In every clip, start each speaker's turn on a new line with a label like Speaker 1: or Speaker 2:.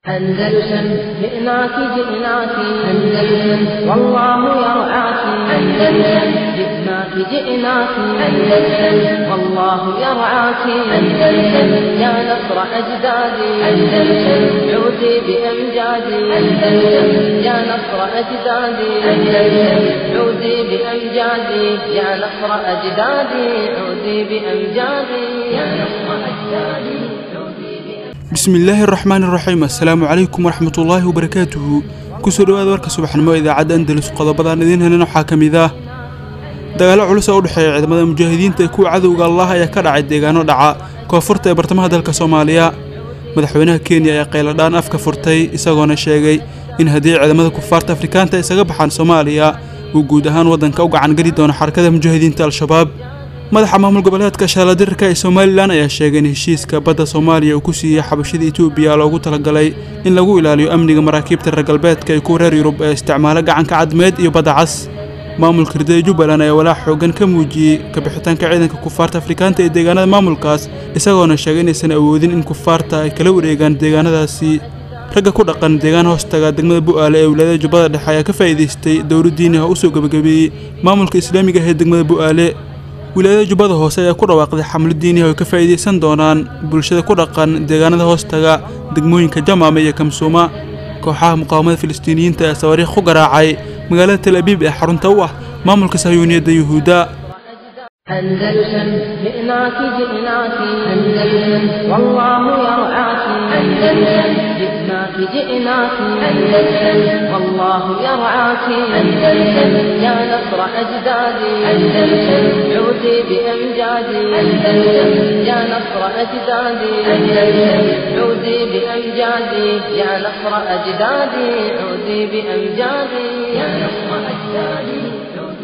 Speaker 1: أندلسن جئناك جئناك أندلسن والله يرعاك أندلسن جئناك جئناك أندلسن والله يرعاك أندلسن يا نصر أجدادي أندلسن عودي بأمجادي أندلسن يا نصر أجدادي أندلسن عودي بأمجادي يا نصر أجدادي عودي بأمجادي يا نصر أجدادي عودي بأمجادي
Speaker 2: bismillaahi araxmaani iraxiim assalaamu calaykum waraxmatullaahi wabarakaatuhu kusoo dhowaada warka subaxnimo ee idaacadda andalus qodobadaan idiin helin waxaa ka mid ah dagaallo culus oo u dhexeeya ciidamada mujaahidiinta ee kuwa cadowga allah ayaa ka dhacay deegaano dhaca koonfurta ee bartamaha dalka soomaaliya madaxweynaha kenya ayaa qayladhaan afka furtay isagoona sheegay in haddii ciidamada kufaarta afrikaanta isaga baxaan soomaaliya uu guud ahaan waddanka u gacan geli doono xarakada mujaahidiinta al-shabaab madaxa maamul goboleedka shaaladirka ee somalilan ayaa sheegay in heshiiska badda soomaaliya uu ku siiyey xabashada etoobiya loogu talagalay in lagu ilaaliyo amniga maraakiibta reer galbeedka ee kuwa reer yurub ee isticmaala gacanka cadmeed iyo badda cas maamulka ridada jubbaland ayaa walaac xoogan ka muujiyey kabixitaanka ciidanka kufaarta afrikaanta ee deegaanada maamulkaas isagoona sheegay inaysan awoodin in kufaarta ay kala wareegaan deegaanadaasi ragga ku dhaqan deegaan hoostaga degmada bu'aale ee wilaayada jubbada dhexe ayaa ka faa'iidaystay dowlo diini ah u soo gebagabeeyey maamulka islaamiga ah ee degmada bu'aale wilaayada jubbada hoose ayaa ku dhawaaqday xamlo diiniha oo ka faa'iidaysan doonaan bulshada ku dhaqan deegaanada hoostaga degmooyinka jamaame iyo kamsuuma kooxaha muqaawamada filistiiniyiinta ee sawaariikh ku garaacay magaalada tel abiib ee xarunta u ah maamulka sahyuuniyadda yuhuudda
Speaker 1: أندلسن جئناك جئناك أندلسن والله يرعاك أندلسن جئناك جئناك أندلسن والله يرعاك أندلسن يا نصر أجدادي أندلسن عودي بأمجادي أندلسن يا نصر أجدادي أندلسن عودي بأمجادي يا نصر أجدادي عودي بأمجادي يا نصر أجدادي عودي بأمجادي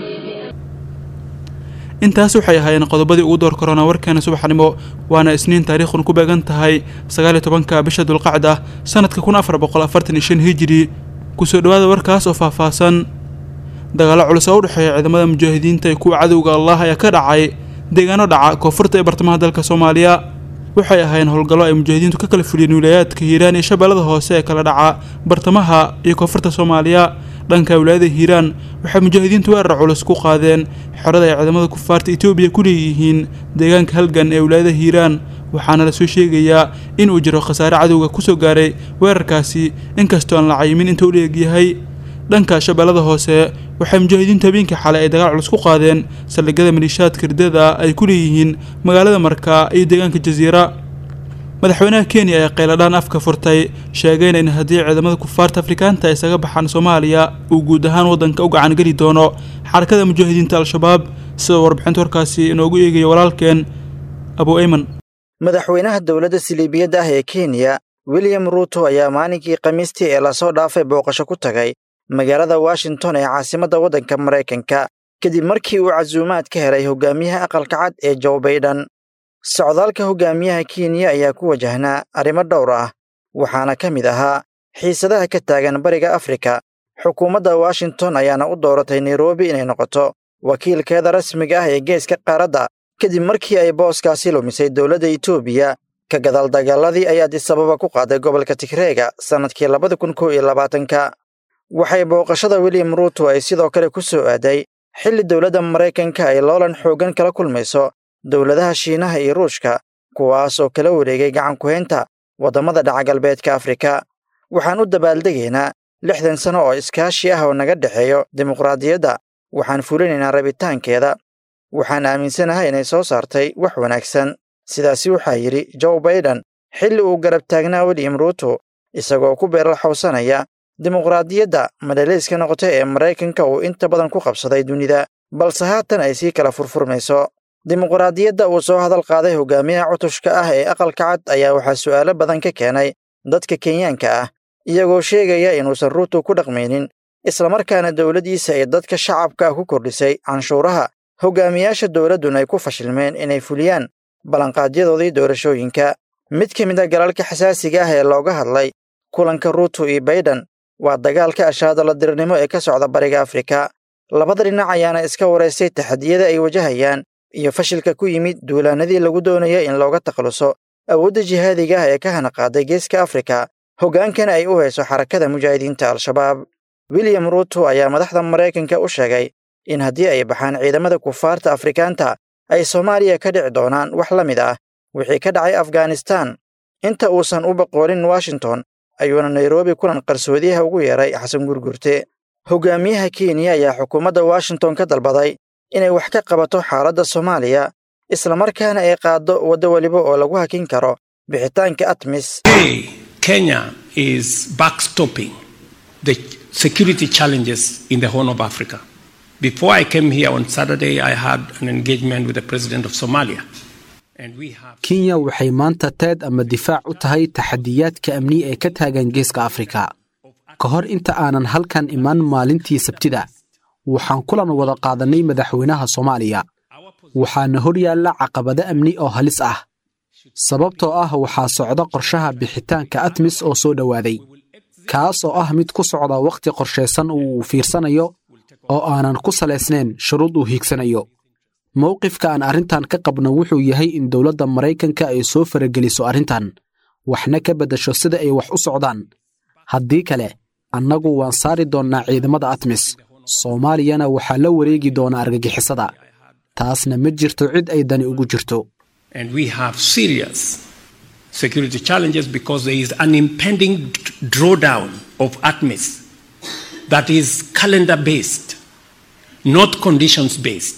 Speaker 2: intaas waxay ahaayeen qodobadii ugu door korona warkeena subaxnimo waana isniin taariikhun ku beegan tahay sagaaliyo tobanka bisha dulqacda sanadka kun afar boqol afartan iyo shan hijiri kusoo dhowaada warkaas oo faahfaahsan dagaallo culus oo u dhexeeya ciidamada mujaahidiinta ee kuwa cadowga allah ayaa ka dhacay deegaano dhaca koonfurta ee bartamaha dalka soomaaliya waxay ahaayeen howlgallo ay mujaahidiintu ka kala fuliyeen wilayaadka hiiraan iyo shabeellada hoose ee kala dhaca bartamaha iyo koonfurta soomaaliya dhanka wilaayada hiiraan waxay mujaahidiintu weerar culus ku qaadeen xerada ay ciidamada kufaarta etoobiya ku leeyihiin deegaanka halgan ee wilaayada hiiraan waxaana lasoo sheegayaa in uu jiro khasaare cadowga kusoo gaaray weerarkaasi inkastoo aan la cayimin inta u leegyahay dhanka shabeellada hoose waxay mujaahidiintu habeenkii xalay ay dagaal culus ku qaadeen saldhigyada maliishaadka ridada ay ku leeyihiin magaalada markaa iyo deegaanka jasiira madaxweynaha kenya ayaa qayladhaan afka furtay sheegayna in haddii ciidamada kufaarta afrikaanta ay isaga baxaan soomaaliya uu guud ahaan waddanka u gacan geli doono xarakada mujaahidiinta al-shabaab sidoo warbixinta warkaasi inoogu eegaya walaalkeen abu ayman
Speaker 3: madaxweynaha dowladda siliibiyadda ah ee kenya william ruuto ayaa maalinkii khamiistii ee lasoo dhaafay booqasho ku tagay magaalada washington ee caasimadda waddanka maraykanka kadib markii uu casuumaad ka helay hogaamiyaha aqalka cad ee joe baydhan socdaalka hogaamiyaha kenya ayaa ku wajahnaa arrimo dhowr ah waxaana ka mid ahaa xiisadaha ka taagan bariga afrika xukuumadda washington ayaana u dooratay nairobi inay noqoto wakiilkeeda rasmiga ah ee geeska qaaradda kadib markii ay booskaasi lumisay dowladda etoobiya ka gadaal dagaaladii ay adisababa ku qaaday gobolka tigreega sannadkii labada kun kow iyo labaatanka waxay booqashada william ruuto ay sidoo kale ku soo aaday xilli dowladda maraykanka ay loolan xooggan kala kulmayso dowladaha shiinaha iyo ruushka kuwaas oo kala wareegay gacan ku-haynta waddamada dhaca galbeedka afrika waxaan u dabaaldegaynaa lixdan sano oo iskaashi ah oo naga dhexeeyo dimuqraadiyadda waxaan fulinaynaa rabitaankeeda waxaan aaminsanahay inay soo saartay wax wanaagsan sidaasi waxaa yidhi joe baydhan xilli uu garab taagnaa william ruuto isagoo ku beeralxowsanaya dimuqraadiyadda madhalayska noqota ee maraykanka uu inta badan ku qabsaday dunida balse haatan ay sii kala furfurmayso dimuqraadiyadda uu soo hadal qaaday hogaamiyaha cutushka ah ee aqalka cad ayaa waxaa su'aalo badan ka keenay dadka kenyaanka ah iyagoo sheegaya inuusan ruuto ku dhaqmaynin islamarkaana dowladdiisa ay dadka shacabka ah ku kordhisay canshuuraha hogaamiyaasha dowladduna ay ku fashilmeen inay fuliyaan ballanqaadyadoodii doorashooyinka mid ka mid a galalka xasaasiga ah ee looga hadlay kulanka ruuto iyo baydhan waa dagaalka ashaadala dirirnimo ee ka socda bariga afrika labada dhinac ayaana iska waraystay taxadiyada ay wajahayaan iyo fashilka ku yimid duulaanadii lagu doonaya in looga takhaluso awoodda jihaadiga ah ee ka hana qaaday geeska afrika hoggaankana ay u hayso xarakada mujaahidiinta al-shabaab william ruuto ayaa madaxda maraykanka u sheegay in haddii ay baxaan ciidamada kufaarta afrikaanta ay soomaaliya ka dhici doonaan wax la mid ah wixii ka dhacay afghanistan inta uusan u boqoolin washington ayuuna nairobi kulan qarsoodiyaha ugu yeeray xasan gurgurte hogaamiyaha kenya ayaa xukuumadda washington ka dalbaday inay wax ka qabato xaaladda soomaaliya islamarkaana ay qaaddo waddo weliba oo lagu hakin karo bixitaanka atmis
Speaker 4: Kenya is backstopping the security challenges in the Horn of Africa. Before I came here on Saturday, I had an engagement with the president of Somalia. And we have
Speaker 5: kenya waxay maanta teed ama difaac u tahay taxadiyaadka amni ee ka taagan geeska afrika ka hor inta aanan halkan iman maalintii sabtida waxaan kulan wada qaadannay madaxweynaha soomaaliya waxaana hor yaalla caqabado amni oo halis ah sababtoo ah waxaa socda qorshaha bixitaanka atmis oo soo dhowaaday kaas oo ah mid ku socda wakhti qorshaysan uu fiirsanayo oo aanan ku salaysnayn shuruud uu hiigsanayo mowqifka aan arrintan ka qabno wuxuu yahay in dowladda maraykanka ay soo farageliso arrintan waxna ka beddasho sida ay wax u socdaan haddii kale annagu waan saari doonnaa ciidamada atmis soomaaliyana waxaa la wareegi doonaa argagixisada taasna ma jirto cid ay dani ugu jirto
Speaker 4: and we have serious security challenges because there is an impending drawdown of ATMIS that is calendar based, not conditions based.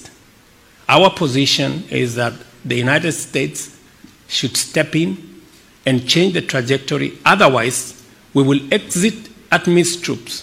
Speaker 4: Our position is that the United States should step in and change the trajectory. Otherwise, we will exit ATMIS troops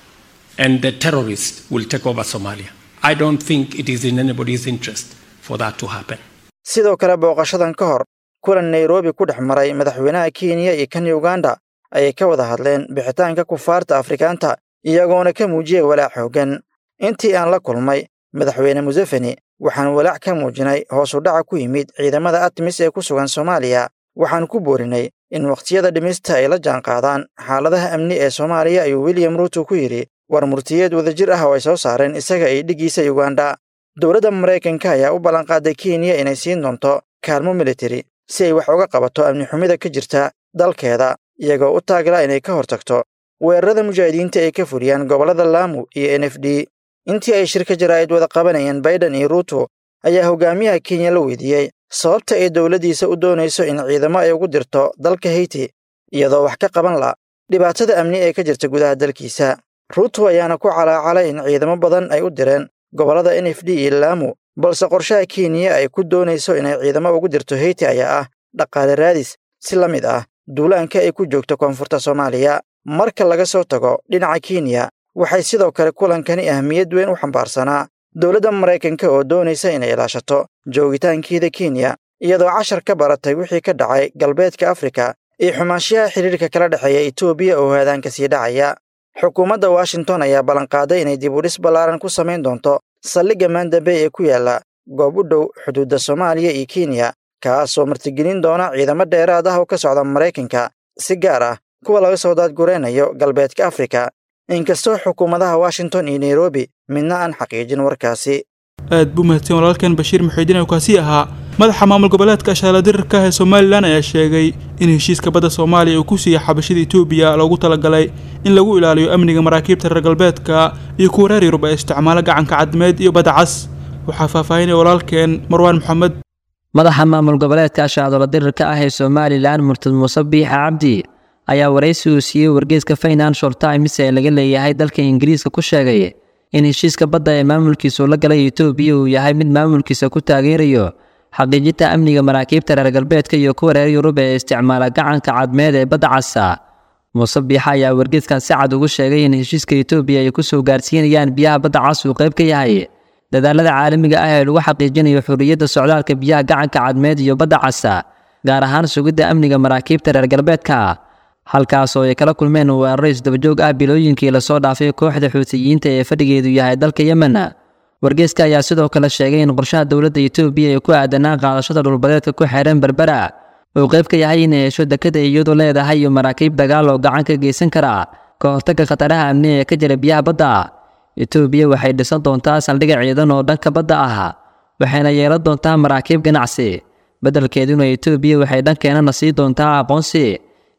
Speaker 4: and the terrorists will take over Somalia. I don't think it is in anybody's interest for that to happen.
Speaker 3: sidoo kale booqashadan ka hor kulan nairobi ku dhex maray madaxweynaha kenya iyo kan uganda ayay ka wada hadleen bixitaanka kufaarta afrikaanta iyagoona ka muujiyay walaac xooggan intii aan la kulmay madaxweyne museveni waxaan walaac ka muujinay hoos u dhaca ku yimid ciidamada atmis ee ku sugan soomaaliya waxaan ku boorinay in wakhtiyada dhimista ay la jaanqaadaan xaaladaha amni ee soomaaliya ayuu william ruuto ku yidhi war murtiyeed wadajir ah oo ay soo saareen isaga iyo dhiggiisa uganda dowladda maraykanka ayaa u ballanqaaday kenya inay siin doonto kaalmo militari si ay wax uga qabato amni xumida ka jirta dalkeeda iyagoo u taagla inay ka hortagto weerarada mujaahidiinta ay ka fuliyaan gobollada laamu iyo n f d intii ay shirka jaraa'id wada qabanayeen baiden iyo ruuto ayaa hogaamiyaha kenya la weydiiyey sababta ay dowladdiisa u doonayso in ciidamo ay ugu dirto dalka heyti iyadoo wax ka qaban la dhibaatada amni ee ka jirta gudaha dalkiisa ruuto ayaana ku calaacalay in ciidamo badan ay u direen gobollada n f d iyo laamu balse qorshaha kenya ay ku doonayso inay ciidamo ugu dirto heyti ayaa ah dhaqaale raadis si la mid ah duulaanka ay ku joogto koonfurta soomaaliya marka laga soo tago dhinaca kenya waxay sidoo kale kulankani ahmiyad weyn u xambaarsanaa dowladda maraykanka oo doonaysa inay ilaashato joogitaankeeda kenya iyadoo cashar ka baratay wixii ka dhacay galbeedka afrika iyo xumaanshiyaha xidhiirka kala dhexeeya etoobiya oo haadaanka sii dhacaya xukuumadda washington ayaa ballanqaaday inay dib u dhis ballaaran ku samayn doonto saldhigga maandambey ee ku yaalla goob u dhow xuduudda soomaaliya iyo kenya kaasoo martigelin doona ciidamo dheeraad ah oo ka socda maraykanka si gaar ah kuwa laga soo daadguraynayo galbeedka afrika inkastoo xukuumadaha washington iyo nairobi midna aan xaqiijin warkaasi
Speaker 2: aad buu mahadsan walaalkan bashiir muxiidiin oo kaasi ahaa madaxa maamul goboleedka shaaladirarka ah ee somalilan ayaa sheegay in heshiiska badda soomaaliya uu ku siiyey xabashada etoobiya loogu talagalay in lagu ilaaliyo amniga maraakiibta reer galbeedka iyo kuwa reer yurub ee isticmaalo gacanka cadmeed iyo badda cas waxaa faahfaahinaya walaalkeen marwaan maxamed
Speaker 6: madaxa maamul goboleedka ashacdola dirirka ah ee somalilan murtad muuse biixa cabdi ayaa waraysi uu siiyey wargeyska financial times ee laga leeyahay dalka ingiriiska ku sheegay in heshiiska badda ee maamulkiisu la galay etoobiya uu yahay mid maamulkiisa ku taageerayo xaqiijinta amniga maraakiibta reer galbeedka iyo kuwa reer yurub ee isticmaala gacanka cadmeed ee badda casa muuse biixa ayaa wargeyskan si cad ugu sheegay in heshiiska etoobiya ay ku soo gaarsiinayaan biyaha badda cas uu qayb ka yahay dadaalada caalamiga ah ee lagu xaqiijinayo xurriyadda socdaalka biyaha gacanka cadmeed iyo badda casa gaar ahaan sugidda amniga maraakiibta reer galbeedka halkaas oo ay kala kulmeen weeraro isdabajoog ah bilooyinkii lasoo dhaafay kooxda xuutiyiinta ee fadhigeedu yahay dalka yemen wargeyska ayaa sidoo kale sheegay in qorshaha dowladda etoobiya ee ku aadanaa qaadashada dhulbadeedka ku xeeran berbera uu qayb ka yahay inay hesho dekada iyadu leedahay iyo maraakiib dagaal oo gacan ka geysan kara ka hortagga khataraha amni ee ka jira biyaha badda etoobiya waxay dhisan doontaa saldhigga ciidan oo dhanka badda ah waxayna yeelan doontaa maraakiib ganacsi beddelkeeduna etoobiya waxay dhankeenana sii doontaa aqoonsi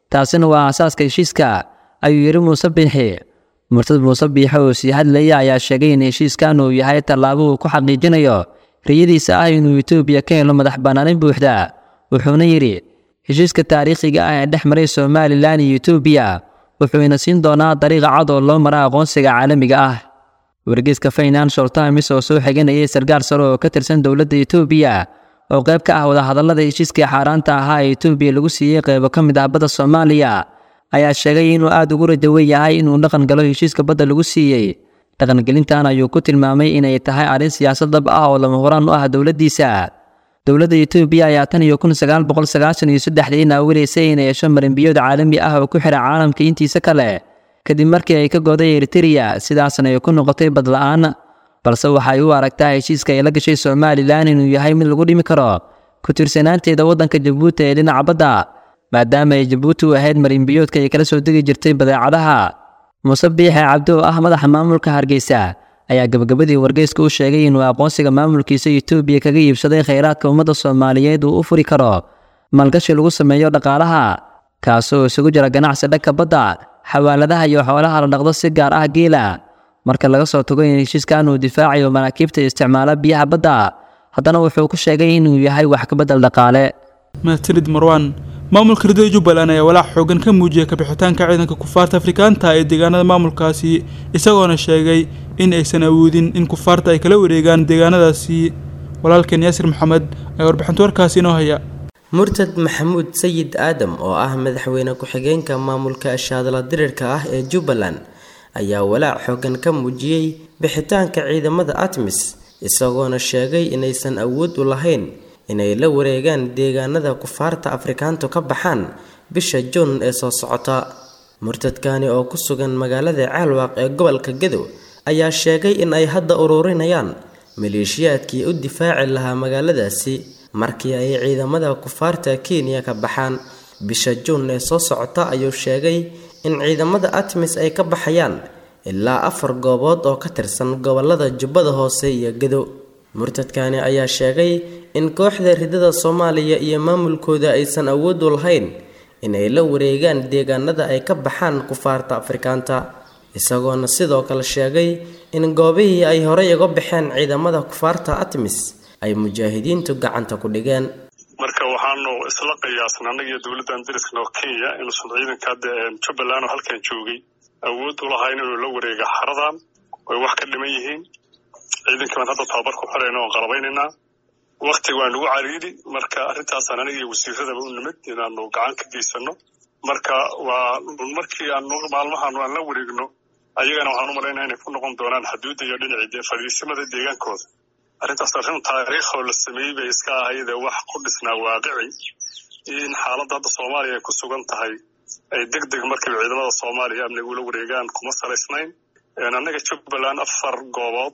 Speaker 6: taasina waa aasaaska heshiiska ayuu yidhi muuse biixi murtad muuse biixi oo sii hadlaya ayaa sheegay in heshiiskan uu yahay tallaabo uu ku xaqiijinayo riyadiisa ah inuu etoobiya ka helo madax bannaanin buuxda wuxuuna yidhi heshiiska taariikhiga ah ee dhex maray somalilan iyo etoobiya wuxuuna siin doonaa dariiqa cad oo loo mara aqoonsiga caalamiga ah wargeyska financial times oo soo xiganayay sarkaal sare oo ka tirsan dowladda etoobiya oo qayb ka ah wadahadallada heshiiskii xaaraanta ahaa ee etoobiya lagu siiyey qaybo ka mid ah badda soomaaliya ayaa sheegay inuu aada ugu rajawen yahay inuu dhaqan galo heshiiska badda lagu siiyey dhaqangelintan ayuu ku tilmaamay inay tahay arrin siyaasad dab ah oo lama horaan u ah dowladdiisa dowladda etoobiya ayaa tan iyo kun sagaal boqol sagaashan iyo saddexdii naawilaysay inay hesho marinbiyood caalami ah oo ku xidha caalamka intiisa kale kadib markii ay ka gooday eritereya sidaasna ay ku noqotay badla-aan balse waxay u aragtaa heshiiska ay la gashay somalilan inuu yahay mid lagu dhimi karo ku tirsanaanteeda waddanka jabuuti ee dhinaca badda maadaama ay jabuuti u ahayd marinbiyoodka ay kala soo degi jirtay badeecadaha muuse biixe cabdi oo ah madaxa maamulka hargeysa ayaa gabagabadii wargeyska u sheegay inuu aqoonsiga maamulkiisa etoobiya kaga iibsaday khayraadka ummadda soomaaliyeed uu u furi karo maalgashi lagu sameeyo dhaqaalaha kaasoo isugu jira ganacsi dhanka badda xawaaladaha iyo xoolaha la dhaqdo si gaar ah geela marka laga soo tago in heshiiskan uu difaacayo maraakiibta isticmaala biyaha badda haddana wuxuu ku sheegay inuu yahay wax ka beddel dhaqaale
Speaker 2: mahadsanid marwan maamulka ridada jubbaland ayaa walaac xoogan ka muujiyay kabixitaanka ciidanka kufaarta afrikaanta ee deegaanada maamulkaasi isagoona sheegay in aysan awoodin in kufaarta ay kala wareegaan deegaanadaasi walaalkeen yaasir maxamed ayaa warbixinta warkaasi inoo haya
Speaker 7: murtad maxamuud sayid aadam oo ah madaxweyne ku-xigeenka maamulka ashaadala dirirka ah ee jubbaland ayaa walaac xoogan ka muujiyey bixitaanka ciidamada atmis isagoona sheegay inaysan awood u lahayn inay la wareegaan deegaanada kufaarta afrikaantu ka baxaan bisha juun ee soo socota murtadkani oo ku sugan magaalada caalwaaq ee gobolka gadow ayaa sheegay in ay hadda ururinayaan maleeshiyaadkii u difaaci lahaa magaaladaasi markii ay ciidamada kufaarta kenya ka baxaan bisha juun ee soo socota ayuu sheegay in ciidamada atmis ay ka baxayaan ilaa afar goobood oo ka tirsan gobolada jubbada hoose iyo gadow murtadkani ayaa sheegay in kooxda ridada soomaaliya iyo maamulkooda aysan awood u lahayn inay la wareegaan deegaanada ay ka baxaan kufaarta afrikaanta isagoona sidoo kale sheegay in goobihii ay horey uga baxeen ciidamada kufaarta atmis ay mujaahidiintu gacanta ku dhigeen
Speaker 8: marka waxaanu isla qiyaasnay annaga iyo dowladdan dariskana oo kenya inuusan ciidanka hadda jubbaland oo halkan joogay awood u lahayn inuu la wareega xaradan way wax ka dhiman yihiin ciidankii baan hadda tababar ku xirayna oon qalabaynaynaa wakti waa nagu cariiri marka arrintaasaan aniga iyo wasiiradaba u nimid inaanu gacan ka geysano marka waa markii aan maalmahan aan la wareegno ayagana waxaan u malaynaa inay ku noqon doonaan xuduudda iyo dhinacii fadhiisimada deegaankooda arrintaas arrin taariikhoo la sameeyey bay iska ahayd ee wax ku dhisnaa waaqici iyo in xaaladda hadda soomaaliya ay ku sugan tahay ay deg deg markiiba ciidamada soomaaliya amniga ula wareegaan kuma salaysnayn annaga jubbaland afar goobood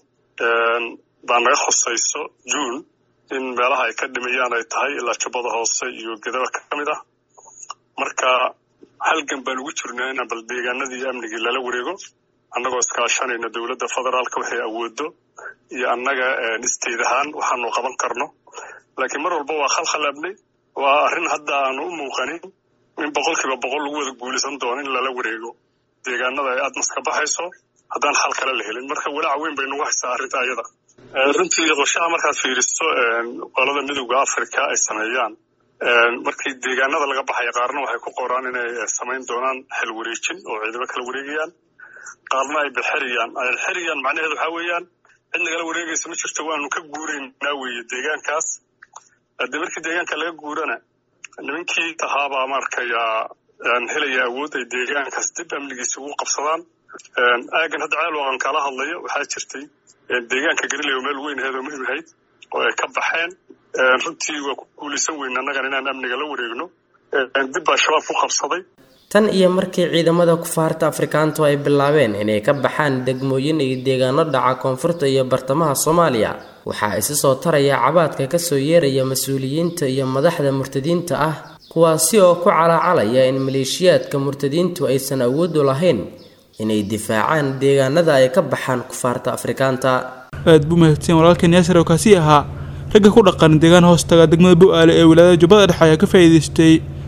Speaker 8: baa naga khusayso juun in meelaha ay ka dhimayaan ay tahay ilaa jubbada hoose iyo gedaba ka mid ah marka halgan baan ugu jirnaa inaan bal deegaanadii iyo amnigii lala wareego annagoo iskaashanayna dowladda federaalka waxay awoodo iyo annaga isteed ahaan waxaanu qaban karno laakiin mar walba waa khalkhalaabnay waa arrin hadda aanu u muuqanin in boqolkiiba boqol lagu wada guulaysan doono in lala wareego deegaanada ay aadmas ka baxayso haddaan xal kale la helin marka walaac weyn bay nagu haysaa arrinta ayada runtii qorshaha markaad fiiriso qolada midowda africa ay sameeyaan markii deegaanada laga baxaya qaarna waxay ku qoraan inay samayn doonaan xel wareejin oo ciidamo kala wareegayaan qaarna ay bilxeriyaan xeriyaan macnaheedu waxaa weeyaan cid nagala wareegaysa ma jirto waanu ka guuraynaa weeye deegaankaas haddii markii deegaanka laga guurana nimankii tahaabaa markayaa helaya awood ay deegaankaas dib amnigiisa ugu qabsadaan aagan hadda ceelwaqan kala hadlayo waxaa jirtay deegaanka galileo meel weyn aheed oo muhim ahayd oo ay ka baxeen runtii waa ku guulaysan weyn annagan inaan amniga la wareegno dib baa shabaab ku qabsaday
Speaker 7: tan iyo markii ciidamada kufaarta afrikaantu ay bilaabeen inay ka baxaan degmooyin iyo deegaano dhaca koonfurta iyo bartamaha soomaaliya waxaa isi soo taraya cabaadka kasoo yeeraya mas-uuliyiinta iyo madaxda murtadiinta ah kuwaasi oo ku calaacalaya in maleeshiyaadka murtadiintu aysan awood u lahayn inay difaacaan deegaanada ay ka baxaan kufaarta afrikaanta
Speaker 2: aad buu mahadsan walaalkan yaasir oo kaasi ahaa ragga ku dhaqan deegaan hoostaga degmada bu-aale ee wilaayada jubbada dhexe ayaa ka faa'iidaystay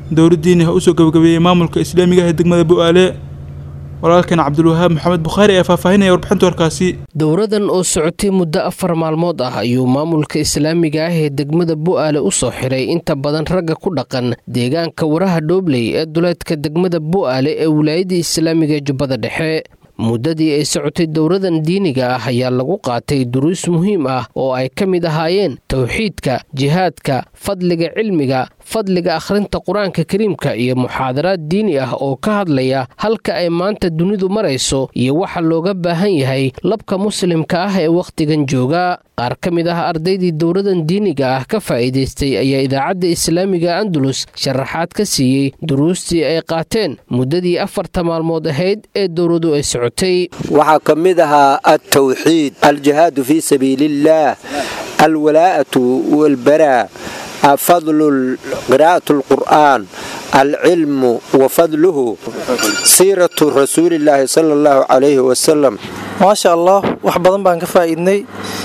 Speaker 2: dowlad diini ah usoo gabagabeeyey maamulka islaamiga ah ee degmada bu'aale walaalkan cabdulwahaab maxamed bukhaari ayaa faahfaahinaya warbixinta warkaasi
Speaker 9: dowradan oo socotay muddo afar maalmood ah ayuu maamulka islaamiga ah ee degmada bu'aale u soo xiray inta badan ragga ku dhaqan deegaanka waraha dhoobley ee duleedka degmada bu'aale ee wilaayadda islaamiga ee jubbada dhexe muddadii ay socotay dowradan diiniga ah ayaa lagu qaatay duruus muhiim ah oo ay ka mid ahaayeen towxiidka jihaadka fadliga cilmiga fadliga akhrinta qur-aanka kariimka iyo muxaadaraad diini ah oo ka hadlaya halka ay maanta dunidu marayso iyo waxa looga baahan yahay labka muslimka ah ee wakhtigan jooga qaar ka mid ah ardaydii dowradan diiniga ah ka faa'iidaystay ayaa idaacadda islaamiga andalus sharaxaad ka siiyey duruustii ay qaateen muddadii afarta maalmood ahayd ee dowradu ay socotay
Speaker 10: waxaa ka mid ahaa altawxiid aljihaadu fii sabiiliillaah alwalaa'atu walbaraa fadlu qiraa'at alqur'aan alcilmu wa fadluhu siiratu rasuulillaahi sala allahu calayhi wasalam
Speaker 11: maasha allah wax badan baan ka faa'iidnay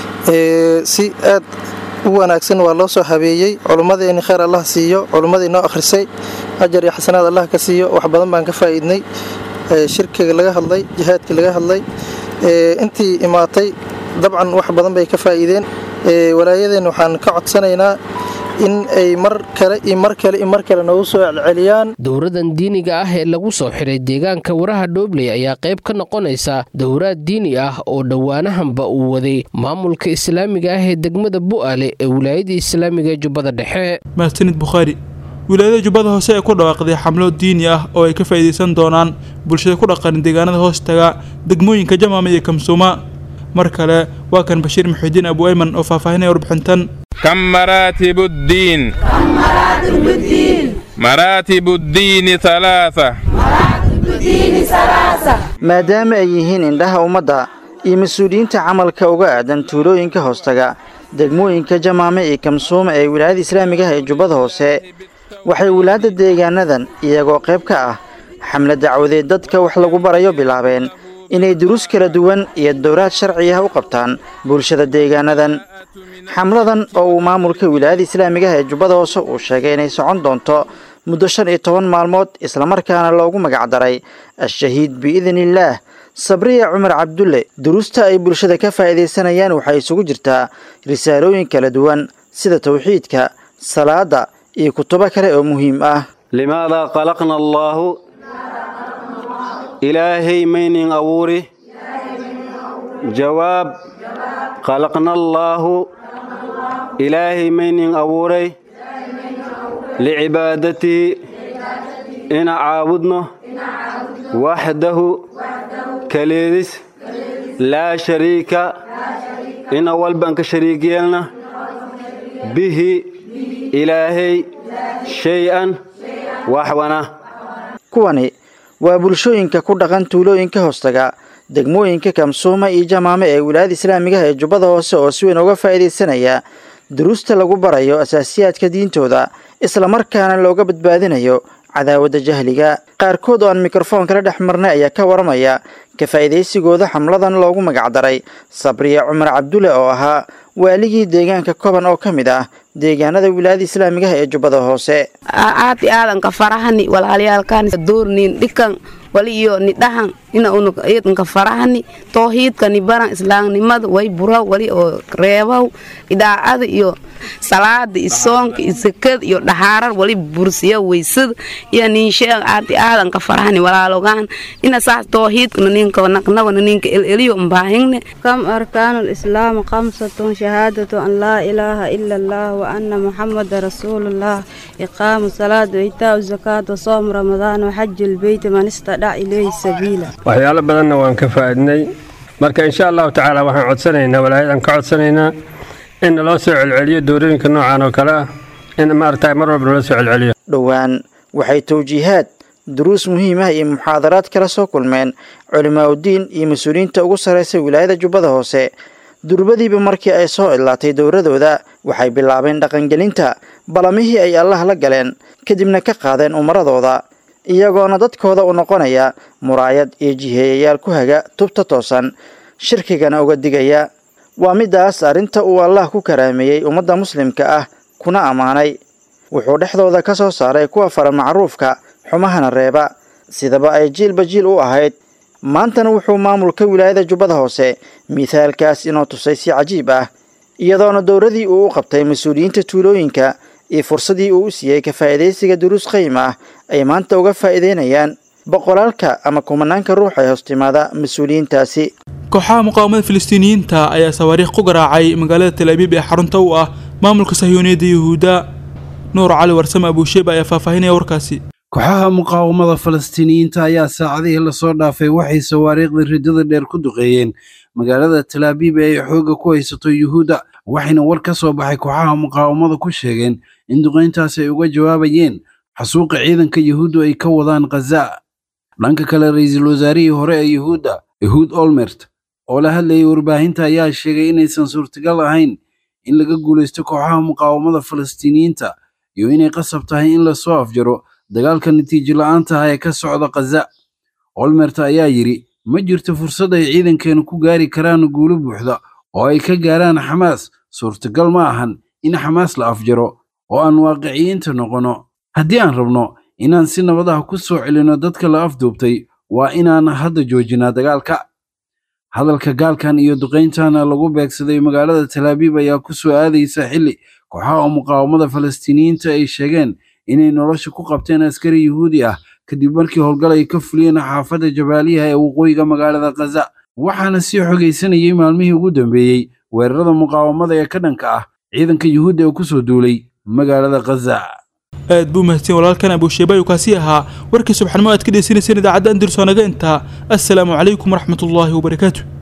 Speaker 11: si aad u wanaagsan waa loo soo habeeyey culummadeenni khayr allah siiyo culummadii noo akhrisay ajar iyo xasanaad allah ka siiyo wax badan baan ka faa'iidnay shirkiga laga hadlay jihaadkii laga hadlay intii imaatay dabcan wax badan bay ka faa'iideen walaayadeenna waxaan ka codsanaynaa in ay mar kale iyo mar kale iyo mar kale noogu soo celceliyaan
Speaker 9: dowradan diiniga ah ee lagu soo xiray deegaanka waraha dhoobley ayaa qayb ka noqonaysa dowraad diini ah oo dhowaanahanba uu waday maamulka islaamiga ah ee degmada bu'aale ee wilaayadda islaamiga ee jubbada dhexe
Speaker 2: mahadsanid bukhaari wilaayada jubbada hoose ee ku dhawaaqday xamlo diini ah oo ay ka faa'iidaysan doonaan bulshada ku dhaqan deegaanada hoos taga degmooyinka jamaama iyo kamsuuma mar kale waa kan bashiir muxidiin abu ayman oo faahfaahinaya warbixintan
Speaker 12: كم مراتب الدين
Speaker 1: كم مراتب الدين
Speaker 12: مراتب الدين ثلاثة
Speaker 1: مراتب الدين ثلاثة
Speaker 3: maadaama ay yihiin indhaha ummadda iyo mas-uuliyiinta camalka uga aadan tuulooyinka hoostaga degmooyinka jamaame iyo kamsuuma ee wilaayada islaamiga ah ee jubbada hoose waxay wilaadda deegaanadan iyagoo qayb ka ah xamle dacwadeed dadka wax lagu barayo bilaabeen inay duruus kala duwan iyo dowraad sharci ah u qabtaan bulshada deegaanadan xamladan oo uu maamulka wilaayada islaamiga ah ee jubbada hoose uu sheegay inay socon doonto muddo shan iyo toban maalmood islamarkaana loogu magacdaray al-shahiid biidniillaah sabriya cumar cabdulle duruusta ay bulshada ka faa'iidaysanayaan waxay isugu jirtaa risaalooyin kala duwan sida tawxiidka salaada iyo kutubo kale oo muhiim ah
Speaker 13: limaadaa qalaqna allaahu ilaahay maynin abuuri jawaab qalaqna allaahu ilaahay maynin abuuray licibaadatihi ina caabudno waxdahu kaleedis laa shariika ina walban ka shariig yeelna bihi ilaahay shay-an waxwana
Speaker 3: kuwani waa bulshooyinka ku dhaqan tuulooyinka hoostaga degmooyinka kamsuuma iyo jamaame ee wilaayada islaamiga ah ee jubbada hoose oo si weyn uga faa'iidaysanaya duruusta lagu barayo asaasiyaadka diintooda islamarkaana looga badbaadinayo cadaawadda jahliga qaarkood oo aan mikrofoon kala dhex marnay ayaa ka waramaya ka faa'iidaysigooda xamladan loogu magacdaray sabriya cumar cabdulle oo ahaa waaligii deegaanka koban oo ka mid ah deegaanada wilaayada islaamiga ah ee jubbada hoose
Speaker 14: aad aadanka farahani walaalyaalkan doornin dhikan wali iyo ni dhahan ina unug iyadanka farahani toohiidka ni baran islaamnimada way bura wali oo reebaw idaacada iyo salaada iyo soonka iyo sakada iyo dhahaarar wali bursiya weysada iyo ninsheeg aadi aadanka farahani walaalogaan ina saas toohiidkana ninka naqnabana ninka eleliyo mbaahingne
Speaker 15: كم أركان الإسلام خمسة شهادة أن لا إله إلا الله وأن محمد رسول الله إقام الصلاة وإيتاء الزكاة وصوم رمضان وحج البيت من استطاع إليه سبيلا
Speaker 16: waxyaalo badanna waan ka faa'iidnay marka insha allahu tacaala waxaan codsanaynaa walaayadan ka codsanaynaa in naloo soo celceliyo doorooyinka noocan oo kale ah in maaragtay mar walba naloo soo celceliyo
Speaker 3: dhowaan waxay tawjiihaad duruus muhiim ah iyo muxaadaraad kala soo kulmeen culimaaudiin iyo mas-uuliyiinta ugu sarraysa wilaayada jubbada hoose durbadiiba markii ay soo idlaatay dowradooda waxay bilaabeen dhaqangelinta balamihii ay allah la galeen kadibna ka qaadeen umaradooda iyagoona dadkooda u noqonaya muraayad iyo jiheeyayaal ku haga tubta toosan shirkigana uga digaya waa midaas arrinta uu allah ku karaameeyey ummadda muslimka ah kuna ammaanay wuxuu dhexdooda ka soo saaray kuwa fara macruufka xumahana reeba sidaba ay jiilba jiil u ahayd maantana wuxuu maamulka wilaayada jubbada hoose mithaalkaas inoo tusay si cajiib ah iyadoona dowradii uu u qabtay mas-uuliyiinta tuulooyinka iyo fursadii uu u siiyey ka faa'iidaysiga duruus qayim ah ay maanta uga faa'iidaynayaan boqolaalka ama kumanaanka ruux ee hoostimaada mas-uuliyiintaasi
Speaker 2: kooxaha muqaawamada filistiiniyiinta ayaa sawaariikh ku garaacay magaalada tel abiib ee xarunta u ah maamulka sahyuuniyadda yuhuudda nuur cali warsame abuusheeba ayaa faahfaahinaya warkaasi
Speaker 17: kooxaha muqaawamada falastiiniyiinta ayaa saacadihii lasoo dhaafay waxay sawaariikhda riddada dheer ku duqeeyeen magaalada talaabiib ee ay xoogga ku haysato yuhuudda waxayna war ka soo baxay kooxaha muqaawamada ku sheegeen in duqayntaas ay uga jawaabayeen xasuuqa ciidanka yuhuuddu ay ka wadaan khaza dhanka kale ra-iisul wasaarihii hore ee yuhuudda yahuud olmert oo la hadlayay warbaahinta ayaa sheegay inaysan suurtagal ahayn in laga guulaysto kooxaha muqaawamada falastiiniyiinta iyo inay qasab tahay in lasoo afjaro dagaalka natiijo la'aanta ah ee ka socda khaza olmert ayaa yidhi ma jirto fursad ay ciidankeenu ku gaari karaan guulo buuxda oo ay ka gaaraan xamaas suurtagal ma ahan in xamaas la afjaro oo aan waaqiciyiinta noqono haddii aan rabno inaan si nabad ah ku soo celinno dadka la afduubtay waa inaan hadda joojinaa dagaalka hadalka gaalkan iyo duqayntana lagu beegsaday magaalada talaabiib ayaa ku soo aadaysa xilli kooxaha muqaawamada falastiiniyiinta ay sheegeen inay nolosha ku qabteen askari yuhuudi ah kadib markii howlgal ay ka fuliyeen xaafadda jabaaliyaha ee waqooyiga magaalada khaza waxaana sii xogaysanayay maalmihii ugu dambeeyey weerarada muqaawamada ee ka dhanka ah ciidanka yuhuudda ee ku soo duulay magaalada khaza
Speaker 2: aad buu mahadsan walaalkan abuusheeba ayuu kaasi ahaa warkii subxanimo aad ka dhegeysaneyseen idaacadda andalus oo naga intaa assalaamu calaykum waraxmatullaahi wabarakaatu